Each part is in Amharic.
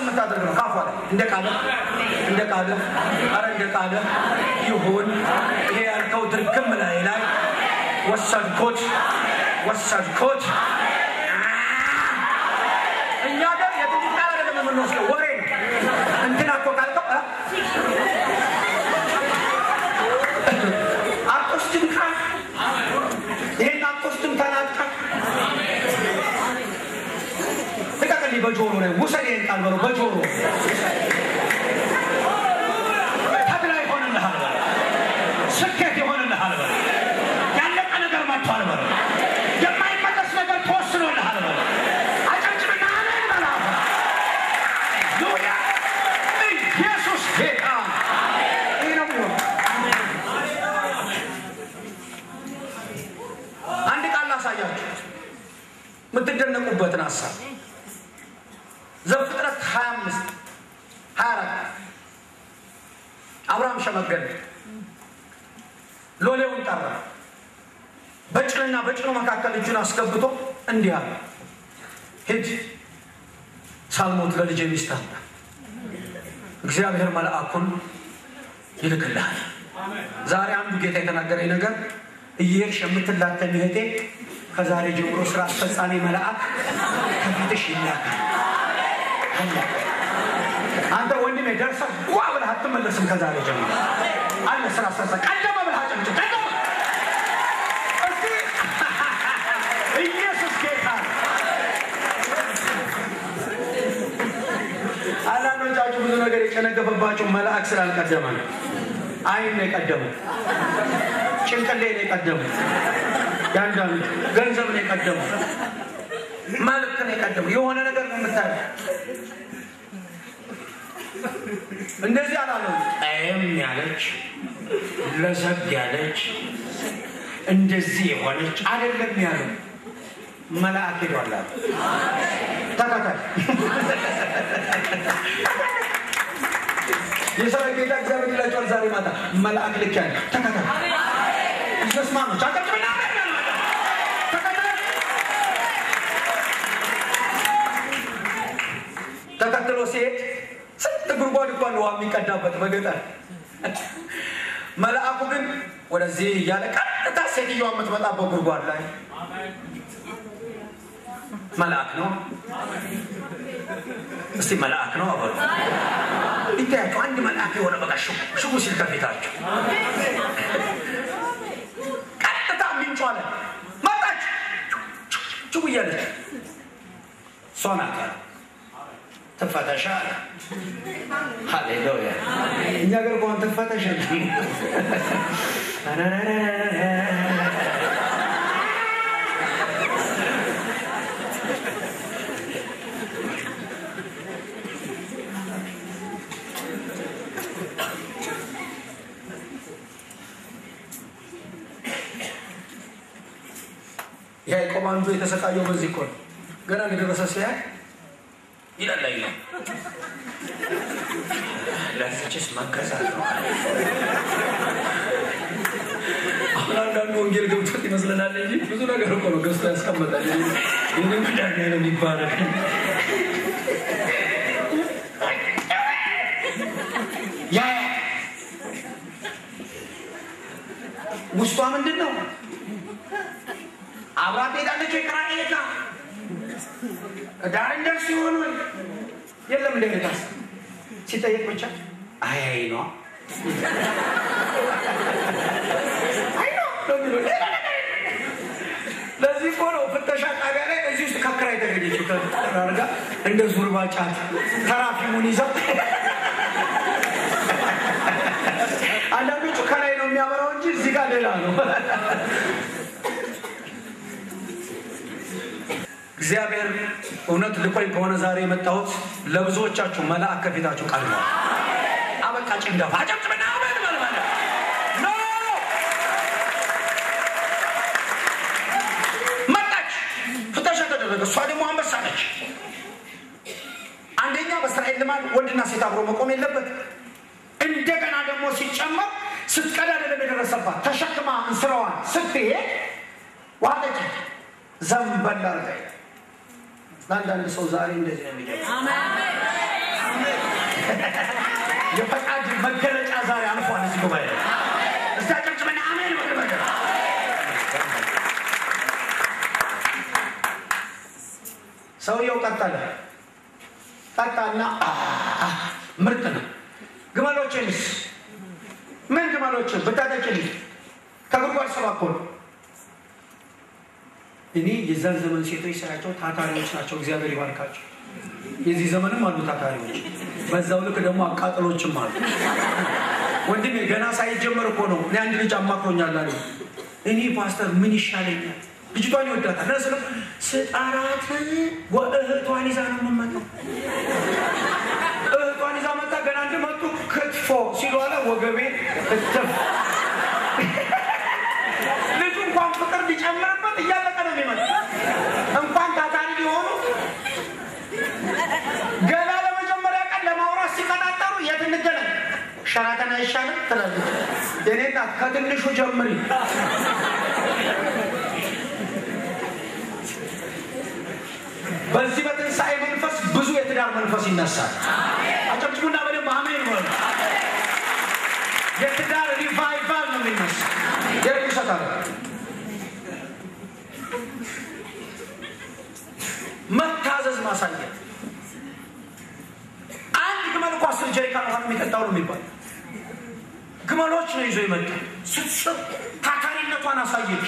የምታደርግ ነው። ካፏ ላይ እንደ ቃለ እንደ ቃለ አረ እንደ ቃለ ይሁን ይሄ ያልከው ድርግም ላይ ላይ ወሰድኮት ወሰድኮት እኛ ጋር የትንቢት ቃል አይደለም የምንወስደው ወሬ ነው። እንትና እኮ ካልከው አትወስድም ካል ይሄን አትወስድም ተናጥቀ ልቀቅልኝ በጆሮ ላይ ውሰድ ይሄን ቃል በለው በጆሮ ተድላ ይሆንልሃል በለው ስኬት ይሆንልሃል በለው ያለቀ ነገር መጥቷል በለው የማይመለስ ነገር ተወስኖልሃል በለው አጨብጭብና አሜን በለው ሃሌሉያ ኢየሱስ ጌታ ይህ ነው የሚሆነው አንድ ቃል ላሳያችሁ የምትደነቁበትን ሀሳብ ዘፍጥረት 25 24 አብርሃም ሸመገለ ሎሌውን ጠራ በጭንና በጭኑ መካከል እጁን አስገብቶ እንዲህ አለ ሂድ ሳልሞት ለልጄ ሚስት አምጣ እግዚአብሔር መልአኩን ይልክልሃል ዛሬ አንዱ ጌታ የተናገረኝ ነገር እየሄድሽ የምትላተኝ እህቴ ከዛሬ ጀምሮ ስራ አስፈጻሚ መልአክ ከፊትሽ ይላካል አለቀ። አንተ ወንድሜ ደርሰህ ዋ ብለህ አትመለስም። ከዛሬ ጀምሮ አለ ስራ አስፈጻሚ ቀደመ ብለህ አጨብጭብ። ቀደመ እስቲ ኢየሱስ ጌታ ነው። አንዳንዶቻችሁ ብዙ ነገር የጨነገፈባችሁ መልአክ ስላልቀደመ ነው። አይን ነው የቀደመው፣ ጭንቅሌ ነው የቀደመው፣ ያንዳንዱ ገንዘብ ነው የቀደመው፣ መልክ ነው የቀደመው። የሆነ ነገር ነው የምታየው። እንደዚህ አላለም። ጠየም ያለች ለዘብ ያለች እንደዚህ የሆነች አይደለም ያለው መልአክ ሄዷል አለ። ተከታይ የሰራዊት ጌታ እግዚአብሔር ይላቸዋል ዛሬ ማታ መልአክ ልክ ያለ ተከታይ ይሰስማኖች አቀጥብና ተከታይ ተከትሎ ሲሄድ ስንት ጉድጓድ እንኳን ውሃ የሚቀዳበት በገጠር መልአኩ ግን ወደዚህ እያለ ቀጥታ ሴትዮዋ የምትመጣበት ጉድጓድ ላይ መልአክ ነው። እስቲ መልአክ ነው አበሉ። ይታያቸው አንድ መልአክ የሆነ በቃ ሽቡ ሽቡ ሲል ከፊታቸው ቀጥታ ምንጯ ላይ መጣች። ሽቡ እያለች እሷ ናት አለ ትፈተሻ አለ። ሃሌሉያ እኛ ገር ከሆን ትፈተሽ ያዕቆብ አንዱ የተሰቃየው በዚህ እኮ ነው። ገና እንደደረሰ ሲያይ ይላል ላይ ነው ለዚችስ መገዛት ነው። አሁን አንዳንዱ ወንጌል ገብቶት ይመስለናል እንጂ ብዙ ነገር እኮ ነው ገዝቶ ያስቀመጣል። እንደ ምዳር ነው የሚባለው። ያ ውስጧ ምንድን ነው? አብራ ትሄዳለች ወይ ቅራ ሄዳ ዳር እንደርስ ሲሆን ወይ የለም እንደ ሁኔታስ ሲጠየቅ ብቻ አይ አይ ነው አይ ነው ነው የሚለው ሌላ ነገር የለም። ለዚህ እኮ ነው ፍተሻ ጣቢያ ላይ እዚህ ውስጥ ከክራ የተገኘችው ተራርጋ እንደ ዙርባ ጫት ተራፊሙን ይዘው አንዳንዶቹ ከላይ ነው የሚያበራው እንጂ እዚህ ጋር ሌላ ነው። እግዚአብሔር እውነት ልኮኝ ከሆነ ዛሬ የመጣሁት ለብዙዎቻችሁ መልአክ ከፊታችሁ ቀርቧል። አበቃ ጭንገፋ አጨብጭብና አሜን በል በል። ኖ መጣች፣ ፍተሻ ተደረገ። እሷ ደግሞ አንበሳ ነች። አንደኛ በእስራኤል ልማድ ወንድና ሴት አብሮ መቆም የለበት። እንደገና ደግሞ ሲጨመር ስትቀዳ አይደለም የደረሰባት ተሸክማ እንስራዋን ስትሄድ ዋጠች ዘንበል አድርጋ ለአንዳንድ ሰው ዛሬ እንደዚህ ነው የሚገ የፈቃድ መገለጫ ዛሬ አልፏል። እዚህ ጉባኤ እስቲ አጨብጭበን አሜን በሉ ነገር ሰውየው ቀጠለ ቀጣና ምርጥ ነው። ግመሎችንስ ምን ግመሎችን ብታጠጭልኝ ከጉድጓድ ስባ እኮ ነው። እኔ የዛን ዘመን ሴቶች ሳያቸው ታታሪዎች ናቸው። እግዚአብሔር ይባርካቸው። የዚህ ዘመንም አሉ ታታሪዎች፣ በዛው ልክ ደግሞ አቃጥሎችም አሉ። ወንድሜ ገና ሳይጀመር እኮ ነው። እኔ አንድ ልጅ አማክሮኛል አለ። እኔ ፓስተር ምን ይሻለኛል? ልጅቷን ይወዳታል። ስለ ስጣራት እህቷን ይዛ ነው የምመጣው። እህቷን ይዛ መጣ። ገና እንደመጡ ክትፎ ሲሉ አለ ወገቤ እትፍ ልጁ እንኳን ፍቅር ሊጨምርበት እያለቀ ነው የሚመጣ እንኳን ታታሪ ሊሆኑ ገና ለመጀመሪያ ቀን ለማውራት ሲቀጣጠሩ የት እንገናኝ ሸራተን አይሻልም ትላለች። የኔ እናት ከትንሹ ጀምሪ። በዚህ በትንሣኤ መንፈስ ብዙ የትዳር መንፈስ ይነሳል። አጨብጭቡና በደንብ አሜን በሉ። የትዳር ሪቫይቫል ነው የሚነሳ የርኩሰት አለ መታዘዝ ማሳየት አንድ ግመል እኮ አስር ጀሪካን ውሃ የሚጠጣው ነው የሚባል ግመሎች ነው ይዞ ይመጣ ስትስብ ታታሪነቷን አሳየች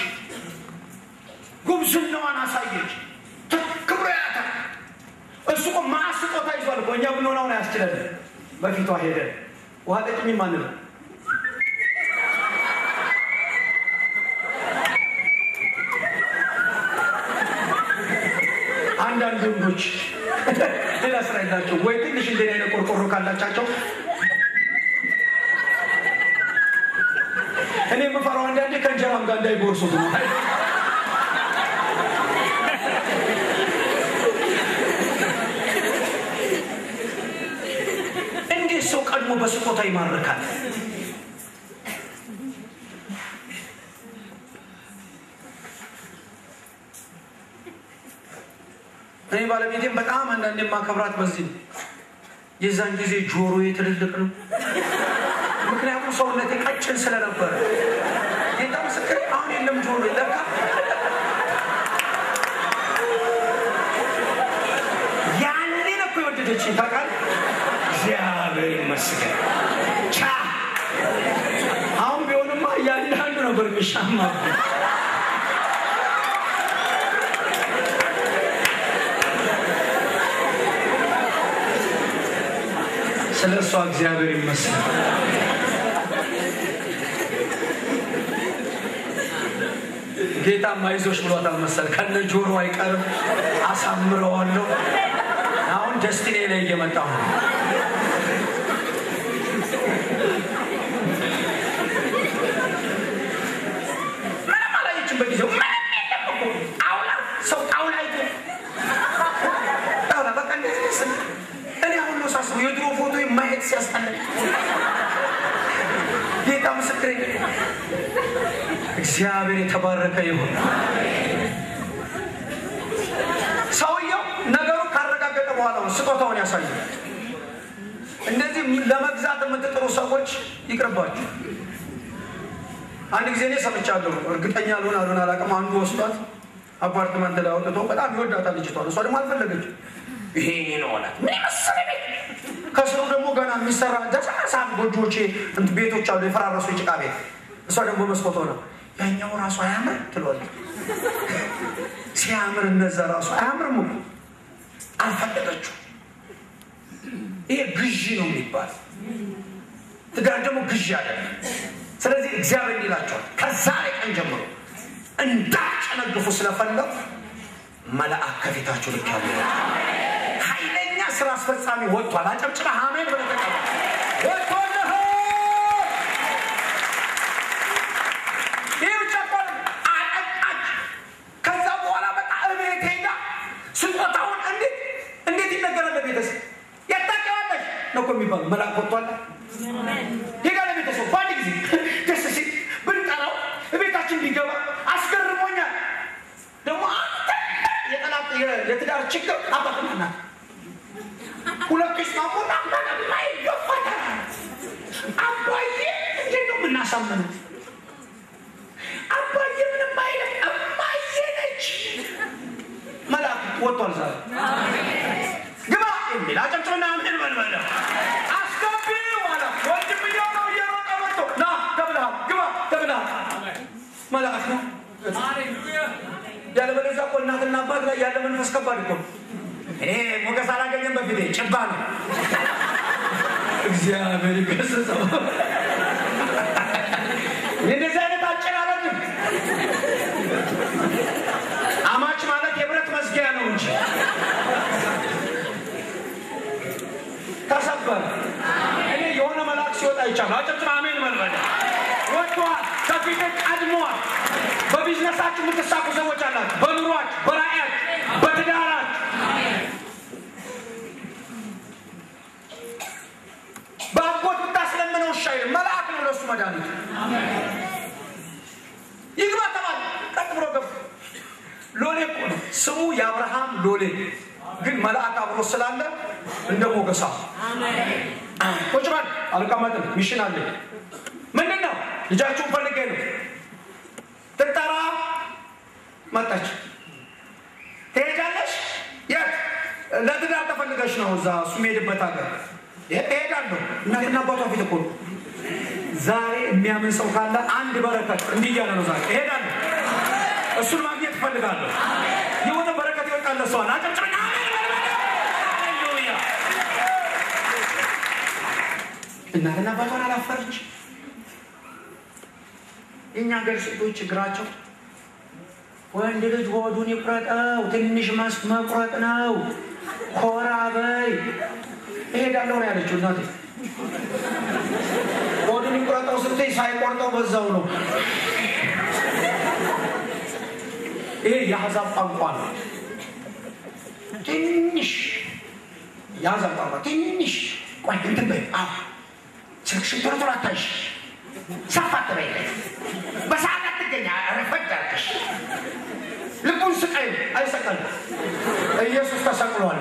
ጉብዝናዋን አሳየች ክብሮ ያታ እሱ እኮ ማስጦታ ይዟል እኮ እኛ ብንሆነውን አያስችለን በፊቷ ሄደ ውሃ ጠጭኝ ማን ነው አንዳንድ ወንዶች ሌላ ስራ የላቸው ወይ ትንሽ እንደ አይነት ቆርቆሮ ካላቻቸው እኔ የምፈራው አንዳንዴ ከእንጀራም ጋር እንዳይጎርሱት ነው። እንዴት ሰው ቀድሞ በስጦታ ይማርካል? እኔ ባለቤቴም በጣም አንዳንድ የማከብራት በዚህ ነው። የዛን ጊዜ ጆሮዬ ትልልቅ ነው። ምክንያቱም ሰውነቴ ቀጭን ስለነበረ ጌታ ምስክር አሁን የለም ጆሮ ለካ ያኔ ነው እኮ የወደደችኝ ታውቃለህ። እግዚአብሔር ይመስገን ቻ አሁን ቢሆንማ እያንዳንዱ ነበር የሚሻማ ስለ እሷ እግዚአብሔር ይመስገን። ጌታም አይዞሽ ብሏታል መሰል ከነ ጆሮ አይቀርም አሳምረዋለሁ። አሁን ደስቲኔ ላይ እየመጣሁ ነው። ምንም አላየችም በጊዜው ምንም የለም እኮ ጣውላ ሰው ጣውላ አይቶ ጣውላ በቃ እንደዚህ ስል እኔ አሁን ነው ሳስበው የድሮ ፎቶ ማየት ሲያስጠላኝ ጌታ ምስክሬ እግዚአብሔር የተባረከ ይሁን። ሰውየው ነገሩ ካረጋገጠ በኋላ ነው ስጦታውን ያሳያል። እንደዚህ ለመግዛት የምትጥሩ ሰዎች ይቅርባችሁ። አንድ ጊዜ እኔ ሰምቻለሁ፣ እርግጠኛ ልሆን አልሆን አላውቅም። አንዱ ወስዷት አፓርትመንት ላይ አውጥቶ በጣም ይወዳታል ልጅቷን። እሷ ደግሞ አልፈለገችም። ይሄ እኔ ነው አላት። ምን መሰለ ቤት ከስሩ ደግሞ ገና የሚሰራ ደሳሳ ጎጆቼ ቤቶች አሉ፣ የፈራረሱ የጭቃ ቤት። እሷ ደግሞ መስኮት ሆነ ያኛው ራሱ አያምር ትሏለች። ሲያምር እነዛ ራሱ አያምርም እኮ አልፈለገችው። ይሄ ግዢ ነው የሚባል ትዳር ደግሞ ግዢ አይደለም። ስለዚህ እግዚአብሔር ይላቸዋል ከዛሬ ቀን ጀምሮ እንዳጨነግፉ ስለፈለጉ መልአክ ከፊታችሁ ልክ ያለ ኃይለኛ ስራ አስፈጻሚ ወጥቷል። አጨብጭበ አሜን ብለህ ተቀበል። ወጥቶልህ ይህ ብቻ እኮ አጠጣች። ከዛ በኋላ በቃ እቤት ሄዳ ስጦታውን እንዴት እንዴት ይነገራል ለቤተሰብ ያታቀባለሽ ነው እኮ የሚባለው። መልአክ ወጥቷል። ሄዳ ለቤተሰብ በአንድ ጊዜ ደስ ሲል ብንጠራው እቤታችን ቢገባ አስገርሞኛል። ደግሞ አንተ የጠላት የትዳር ችግር አባትና እናት ሁለቱ ይስማሙና ማይ አሳመኑት። አባዬ ምንም አይልም፣ እማዬ ነች። መልአክ ወጥቷል ዛሬ ግባ የሚል አጨብጭብና ምን በልበለ አስገቢው አለ። ወንድምየው ነው እየሮጠ መጥቶ ና ተብልሃል፣ ግባ ተብልሃል። መልአክ ነው። ያለበለዚያ እኮ እናትና አባት ላይ ያለ መንፈስ ከባድ እኮ ነው። እኔ ሞገስ አላገኘም በፊቴ ጭባ ነው። እግዚአብሔር ይገስጸው። እንደዚህ አይነት አጨራረግም አማች ማለት የብረት መዝጊያ ነው እንጂ ተሰበረ። እኔ የሆነ መልአክ ሲወጣ ይቻሉ አጨብጭባ አሜን መልበል ወጥቷል። ከፊት ቀድሟል። በቢዝነሳችሁ የምትሳኩ ሰዎች አላችሁ። በኑሯችሁ፣ በራእያችሁ፣ በትዳራችሁ በአጎት ብታስለምነው እሺ አይልም። መልአክ ነው ለሱ መድኃኒቱ። ይግባ ተባለ። ቀጥ ብሎ ገባ። ሎሌ እኮ ነው ስሙ የአብርሃም ሎሌ፣ ግን መልአክ አብሮ ስላለ እንደ ሞገሳ ቁጭ በል አልቀመጥም። ሚሽን አለ። ምንድን ነው ልጃችሁን ፈልጌ ነው ትጠራ መጣች። ትሄጃለሽ? የት? ለትዳር ተፈልገሽ ነው? እዛ እሱ የሚሄድበት ሀገር እሄዳለሁ። እናትና አባቷ ፊት እኮ ነው። ዛሬ የሚያምን ሰው ካለ አንድ በረከት እንዲህ እያለ ነው። ዛሬ እሄዳለሁ፣ እሱን ማግኘት እፈልጋለሁ። የሆነ በረከት ይወጣለ ሰዋል። አጨብጭበኛ። ሃሌሉያ። እናትና አባቷን አላፈረች። የእኛ ሀገር ሴቶች ችግራቸው ወንድ ልጅ ሆዱን ይቁረጠው፣ ትንሽ መስክ መቁረጥ ነው። ኮራ በይ እሄዳለሁ ነው ያለችው እናቴ። ሆዱን ይቁረጠው ስትይ ሳይቆርጠው በዛው ነው። ይሄ የአሕዛብ ቋንቋ ነው። ትንሽ የአሕዛብ ቋንቋ ትንሽ ቆይ እንትን በይ አዎ ስልክሽን ቶሎ ቶሎ አታይሽ ሰፋ ትበይለት በሰዓት አትገኛ ረፈድ አድርገሽ ልቡን ስቀይ አይሰቀልም። ኢየሱስ ተሰቅሏል።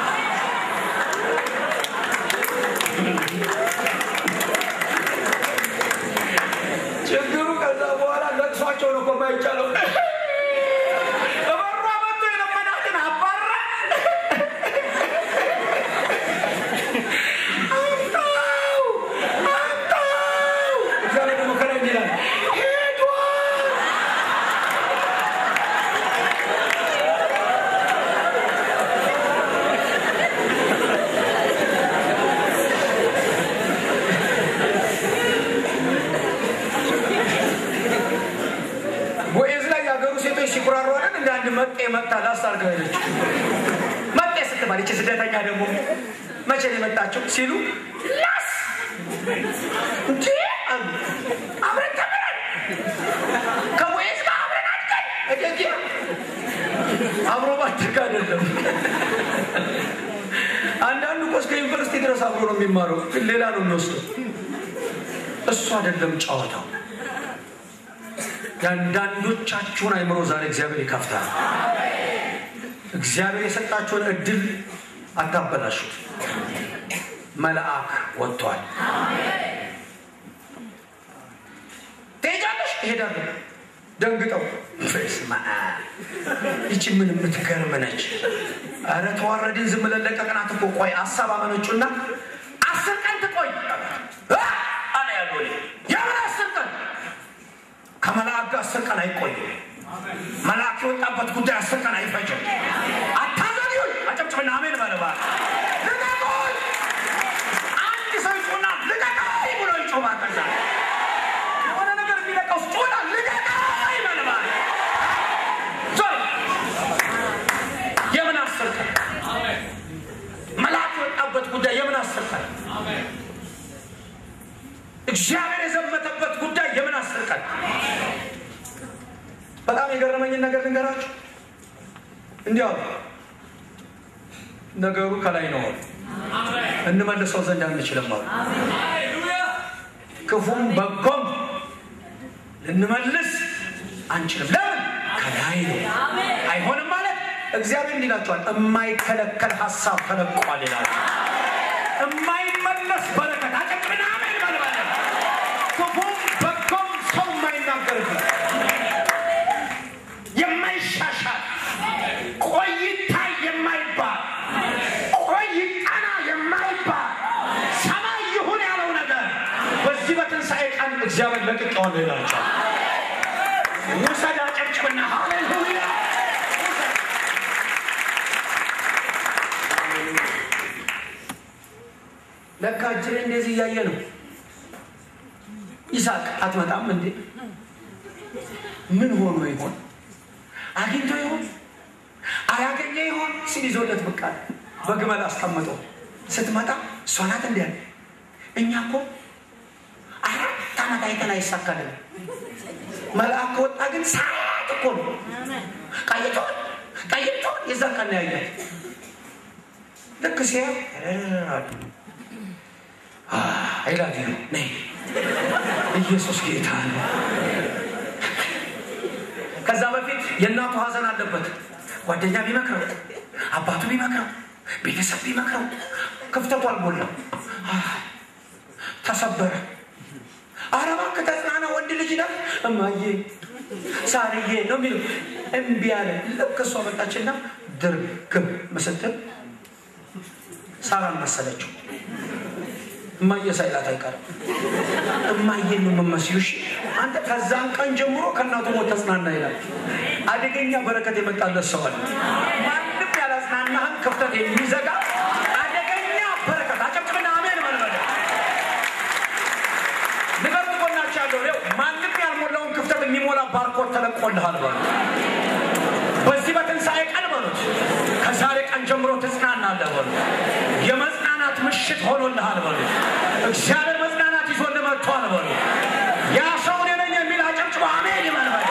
ችግሩ ከዛ በኋላ ለቅሷቸው ነው እኮ የማይቻለው። እበሯ መጥቶ የለመናትን አባራ አምጣው አምጣው። እግዚአብሔር ደግሞ ከላይ እንዲህ ይላል ሄዷል። ቦዔዝ ላይ የሀገሩ ሴቶች ሲኩራሩ አይደል እንደ አንድ መጤ መጥታ ላስታርገው ሄደች። መጤ ስትባል ይቺ ስደተኛ ደግሞ መቼ ነው የመጣችው ሲሉ ላስ እንጂ አሉ። አብረን ተምረን ከቦዔዝ ጋር አብረን አድገን እደጌ አብሮ ባደግ አይደለም። አንዳንዱ እኮ እስከ ዩኒቨርሲቲ ድረስ አብሮ ነው የሚማረው፣ ግን ሌላ ነው የሚወስደው። እሱ አይደለም ጨዋታው። የአንዳንዶቻችሁን አይምሮ ዛሬ እግዚአብሔር ይከፍታል። እግዚአብሔር የሰጣችሁን እድል አታበላሹት። መልአክ ወጥቷል። ትሄጃለሽ? እሄዳለሁ። ደንግጠው በስመ አብ ይቺ ምን የምትገርም ነች። ኧረ ተዋረድን፣ ዝም ብለን ለቀቅናት እኮ። ቆይ አሳብ አመነጩና አስር ቀን ትቆይ እ አለ ያሉ የምን አስር ቀን ከመልአክ ጋር አስር ቀን አይቆይም። መልአክ የወጣበት ጉዳይ አስር ቀን አይፈጅም። አታዘግዩኝ። አጨብጭብና አሜን በለባ ልቀቁኝ። አንድ ሰው ይጮና ልቀቀኝ ብሎ ይጮማ ከዛ የሆነ ነገር የሚለቀው ጮና ልቀቀኝ በለባ ዞር የምን አስር ቀን መልአክ የወጣበት ጉዳይ የምን አስር ቀን እግዚአብሔር የዘመተበት ጉዳይ የምን አስር ቀን በጣም የገረመኝን ነገር ልንገራችሁ። እንዲያው ነገሩ ከላይ ነው እንመልሰው ዘንድ አንችልም አሉ። ክፉም በጎም ልንመልስ አንችልም። ለምን? ከላይ ነው። አይሆንም ማለት እግዚአብሔር እንዲላቸዋል የማይከለከል ሀሳብ ተለቋል ይላል። የማይመለስ በረከት አጨቅና አሜን በልበለ ክፉም በጎ ለካ እጅሬ እንደዚህ እያየ ነው። ይስሐቅ አትመጣም እንዴ? ምን ሆኖ ይሆን? አግኝቶ ይሆን? አያገኘ ይሆን ሲል ይዞለት ብቅ አለ። በግመል አስቀምጠው ስትመጣ እሷ ናት እንዲ ያለ እኛ እኮ አራት ዓመት አይተን አይሳካልን። መልአክ ከወጣ ግን ሰዓት እኮ ነው። ቀይቶን ቀይቶን የዛ ቀን ያያል። ልክ ሲያ አይላቪ ነይ ኢየሱስ ጌታ ነው። ከዛ በፊት የእናቱ ሀዘን አለበት። ጓደኛ ቢመክረው፣ አባቱ ቢመክረው፣ ቤተሰብ ቢመክረው ክፍተቱ አልሞላም። ተሰበረ። ኧረ እባክህ ተጽናና፣ ወንድ ልጅ ነህ። እማዬ ሳርዬ ነው የሚለው እምቢ አለ። ልክ እሷ መጣችና ድርግም ምስትል ሳራን መሰለችው። እማዬ ሳይላት አይቀርም። እማዬን ነው የምመስዩ። እሺ አንተ ከዛን ቀን ጀምሮ ከእናቱ ሞት ተጽናና ይላል። አደገኛ በረከት የመጣለት ሰው አለ። ማንም ያላጽናናህን ክፍተት የሚዘጋ አደገኛ በረከት። አጨብጭብና አሜን መልበለ ንገር ጎናቸው ያለው ው ማንም ያልሞላውን ክፍተት የሚሞላ ባርኮት ተለቆልሃል በሉ። በዚህ በትንሣኤ ቀን በሉት ከዛሬ ቀን ጀምሮ ትጽናናለህ በሉ። የመጽናናት ምሽት ሆኖልሃል በሉ። እግዚአብሔር መጽናናት ይዞልህ መጥቷል በሉ። ያ ሰው እኔ ነኝ የሚል አጨብጭቦ አሜን ይበል በሉ።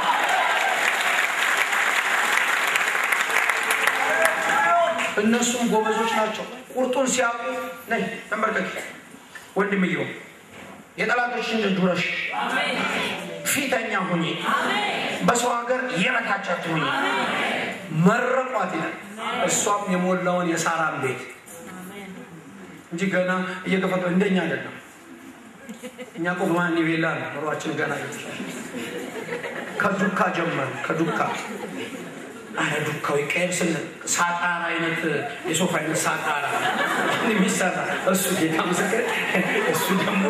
እነሱም ጎበዞች ናቸው። ቁርጡን ሲያውቁ ነይ ተንበርከክ ወንድምየው የጠላቶችን እጅ ውረሽ፣ ፊተኛ ሁኚ፣ በሰው ሀገር የበታቻት ሁኚ። መረቋት ይላል። እሷም የሞላውን የሳራን ቤት እንጂ ገና እየገፈጠ እንደኛ አይደለም። እኛ እኮ ማን ቤላ ነው ኑሯችን ገና ከዱካ ጀመር ከዱካ አረ ዱካው ይቀየር ስንል ሳጣራ አይነት የሶፋ አይነት ሳጣራ የሚሰራ እሱ ጌታ ምስክር እሱ ደግሞ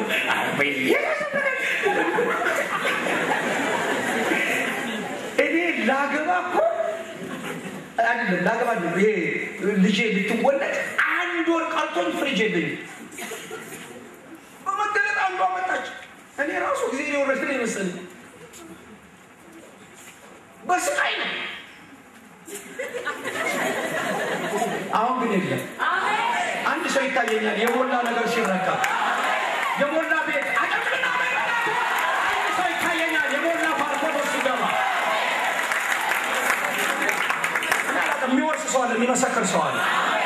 እኔ ላገባ እኮ አይደለም ላገባ ይሄ ልጄ ልትወለድ አንድ ወር ቀርቶኝ ፍሪጅ የለኝም። በመገለጥ አንዷ መጣች። እኔ ራሱ ጊዜ የወረድ ነው የመሰለኝ በስቃይ ነው። አሁን ግን የለም። አንድ ሰው ይታየኛል የሞላ ነገር ሲረካ የሞላ ቤት አቀምና አንድ ሰው ይታየኛል የሞላ ባርኮቶ ሲገባ የሚወርስ ሰው አለ፣ የሚመሰክር ሰው አለ።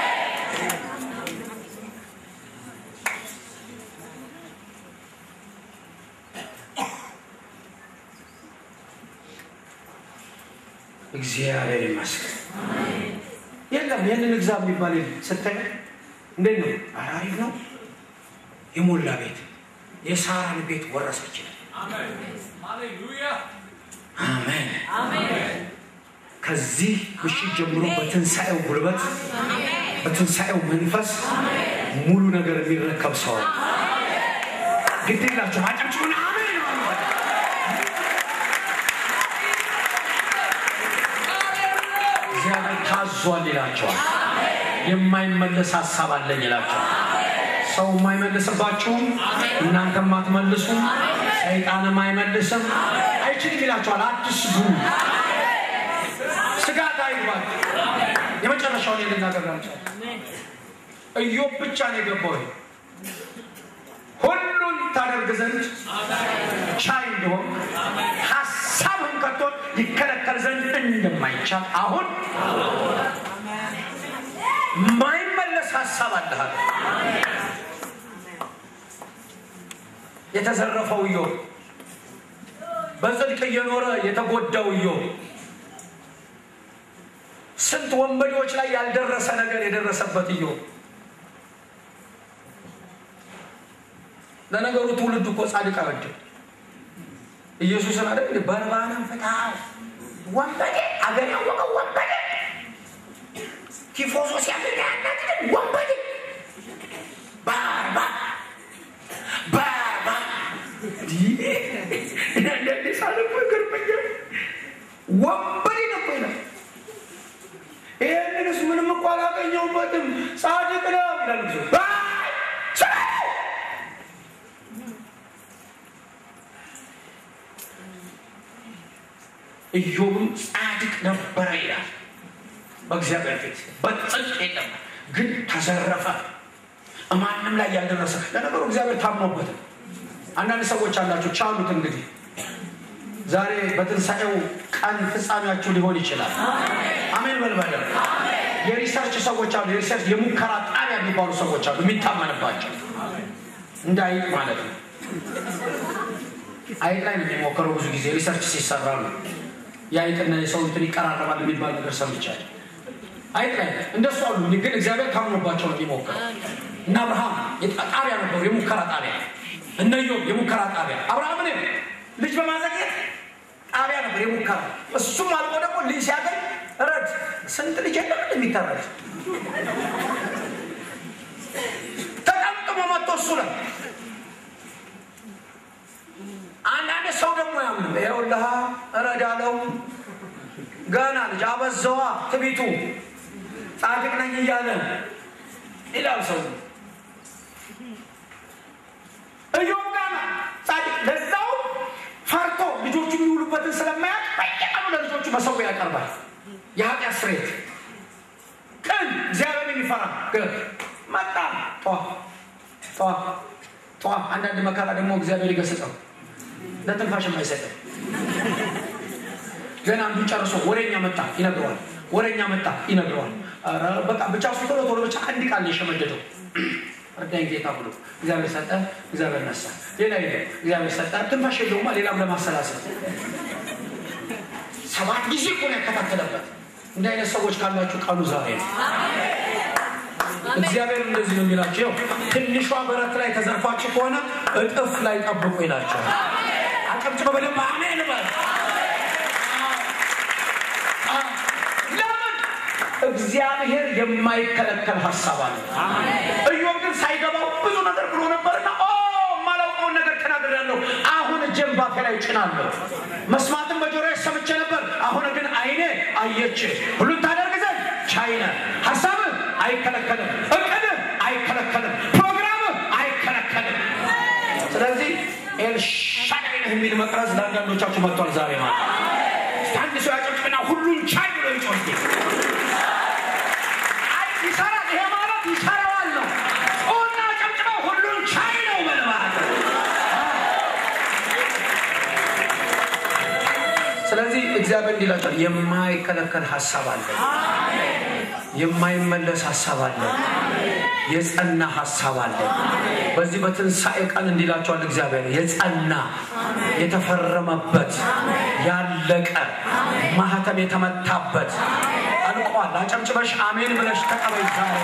እግዚአብሔር ይመስገን። የለም ይህንን ግዛ የሚባል የለም። ስታይ እንዴት ነው? አሪፍ ነው። የሞላ ቤት የሳራን ቤት ወረሰች። አሜን። ከዚህ ምሽት ጀምሮ በትንሣኤው ጉልበት በትንሣኤው መንፈስ ሙሉ ነገር የሚረከብ ሰው ግድ የላችሁ አጨብጭቡና አሜን እግዚአብሔር ታዟል ይላቸዋል። የማይመለስ ሀሳብ አለኝ ይላቸዋል። ሰው የማይመልስባችሁም እናንተም አትመልሱም፣ ሰይጣንም አይመልስም፣ አይችልም ይላቸዋል። አትስጉ፣ ስጋት አይግባል። የመጨረሻውን ልናገራቸው ኢዮብ ብቻ ነው የገባው ሁሉን ታደርግ ዘንድ ቻይ እንደሆን ሀሳብህን ከቶ ይከለከል ዘንድ እንደማይቻል አሁን ማይመለስ ሀሳብ አለሃል። የተዘረፈው ኢዮብ፣ በጽድቅ እየኖረ የተጎዳው ኢዮብ፣ ስንት ወንበዴዎች ላይ ያልደረሰ ነገር የደረሰበት ኢዮብ። ለነገሩ ትውልድ እኮ ጻድቅ አይወድም። ኢየሱስን አለ በርባንን ፍታው፣ ወንበዴ አገር ያወቀው ወንበዴ ቲፎዞ ሲያገኝ ያናግድን ወንበዴ ባርባ ባርባ አንዳንዴ ሳለፎ ይገርመኛል። ወንበዴ ነው እኮ ይላል። ይህንንስ ምንም እኮ አላገኘሁበትም ጻድቅ ነው ይላል። ብዙ ኢዮብም ጻድቅ ነበረ ይላል በእግዚአብሔር ፊት በጽድቅ የለም ግን ተዘረፈ ማንም ላይ ያልደረሰ ለነገሩ እግዚአብሔር ታምኖበት አንዳንድ ሰዎች አላቸው ቻሉት እንግዲህ ዛሬ በትንሣኤው ቀን ፍጻሜያችሁ ሊሆን ይችላል አሜን በልበለ የሪሰርች ሰዎች አሉ የሪሰርች የሙከራ ጣቢያ የሚባሉ ሰዎች አሉ የሚታመንባቸው እንደ አይጥ ማለት ነው አይጥ ላይ ነው የሚሞከረው ብዙ ጊዜ ሪሰርች ሲሰራ ነው የአይጥና የሰው እንትን ይቀራረባል የሚባል ነገር ሰምቻለሁ አይጥ ላይ እንደሱ አሉ ግን እግዚአብሔር ታምኖባቸው ነው የሚሞክረው እና አብርሃም ጣቢያ ነበሩ የሙከራ ጣቢያ እነ ኢዮብ የሙከራ ጣቢያ አብርሃምን ልጅ በማዘግየት ጣቢያ ነበር የሙከራ እሱም አልቆ ደግሞ ልጅ ሲያገኝ ረድ ስንት ልጅ የለም የሚተረድ ተቀምጥሞ መጥቶ እሱ ላይ አንዳንድ ሰው ደግሞ ያምን ይኸውልህ እረዳለው ገና ልጅ አበዛዋ ትቢቱ ጻድቅ ነኝ እያለ ይላል ሰው እዮብ ጋር ጻድቅ ለዛው ፈርቶ ልጆቹ የሚውሉበትን ስለማያቅ በየቀኑ ለልጆቹ መሰዊያ ያቀርባል የኃጢአት ስሬት ቅን እግዚአብሔር የሚፈራ ግን መጣ ጧ ጧ ጧ አንዳንድ መከራ ደግሞ እግዚአብሔር ይገስጸው ለትንፋሽ የማይሰጥም ገና አንዱ ጨርሶ ወሬኛ መጣ ይነግረዋል ወሬኛ መጣ ይነግረዋል በቃ ብቻ እሱ ቶሎ ቶሎ ብቻ አንድ ቃል የሸመደደው እርዳኝ ጌታ ብሎ እግዚአብሔር ሰጠ እግዚአብሔር ነሳ ሌላ ሄደ እግዚአብሔር ሰጠ ትንፋሽ የለውማ ሌላም ለማሰላሰል ሰባት ጊዜ እኮ ነው ያከታተለበት እንደ አይነት ሰዎች ካላችሁ ቀኑ ዛሬ ነው እግዚአብሔር እንደዚህ ነው የሚላቸው ትንሿ በረት ላይ ተዘርፋችሁ ከሆነ እጥፍ ላይ ጠብቁ ይላቸዋል አጨብጭበ በደንብ አሜን በል ለምን እግዚአብሔር የማይከለከል ሀሳብ አለ እዮብ ግን ሳይገባው ብዙ ነገር ብሎ ነበርና የማላውቀውን ነገር ተናግሬያለሁ አሁን እጄን ባፌ ላይ ጭናለሁ መስማትን በጆሮ ሰምቼ ነበር አሁን ግን አይኔ አየች ሁሉን ታደርግ ዘንድ ቻይነ ሀሳብህ አይከለከልም እቅድህ አይከለከልም ፕሮግራምህ አይከለከልም ስለዚህ ኤልሻዳይ ነህ የሚል መቅረዝ ለአንዳንዶቻችሁ መጥቷል ዛሬ ማለት አንድ ሰው ያጨብጭብና ሁሉን ቻይ ብሎ ይጮህ ይሰራል ይሄ ማለት ይሰራዋል ነው ኦና ጨብጭበው ሁሉን ቻይ ነው መልማት ስለዚህ እግዚአብሔር እንዲላቸዋል የማይከለከል ሀሳብ አለ የማይመለስ ሀሳብ አለ የጸና ሀሳብ አለ በዚህ በትንሣኤ ቀን እንዲላቸዋል እግዚአብሔር የጸና የተፈረመበት ያለቀ ማህተም የተመታበት አልቋል አጨብጭበሽ አሜን ብለሽ ተቀበይ ዛሬ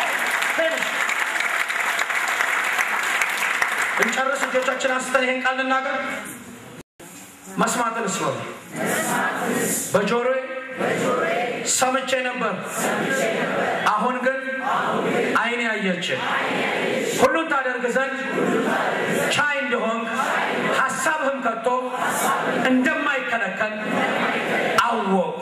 እንጨርስ እጆቻችን አንስተን ይሄን ቃል ልናገር መስማትን ስበሉ በጆሮ ሰምቼ ነበር አሁን ግን አይኔ ያየችን ሁሉን ታደርግ ዘንድ ቻይ እንደሆን ሀሳብህም ከቶ እንደማይከለከል አወቅ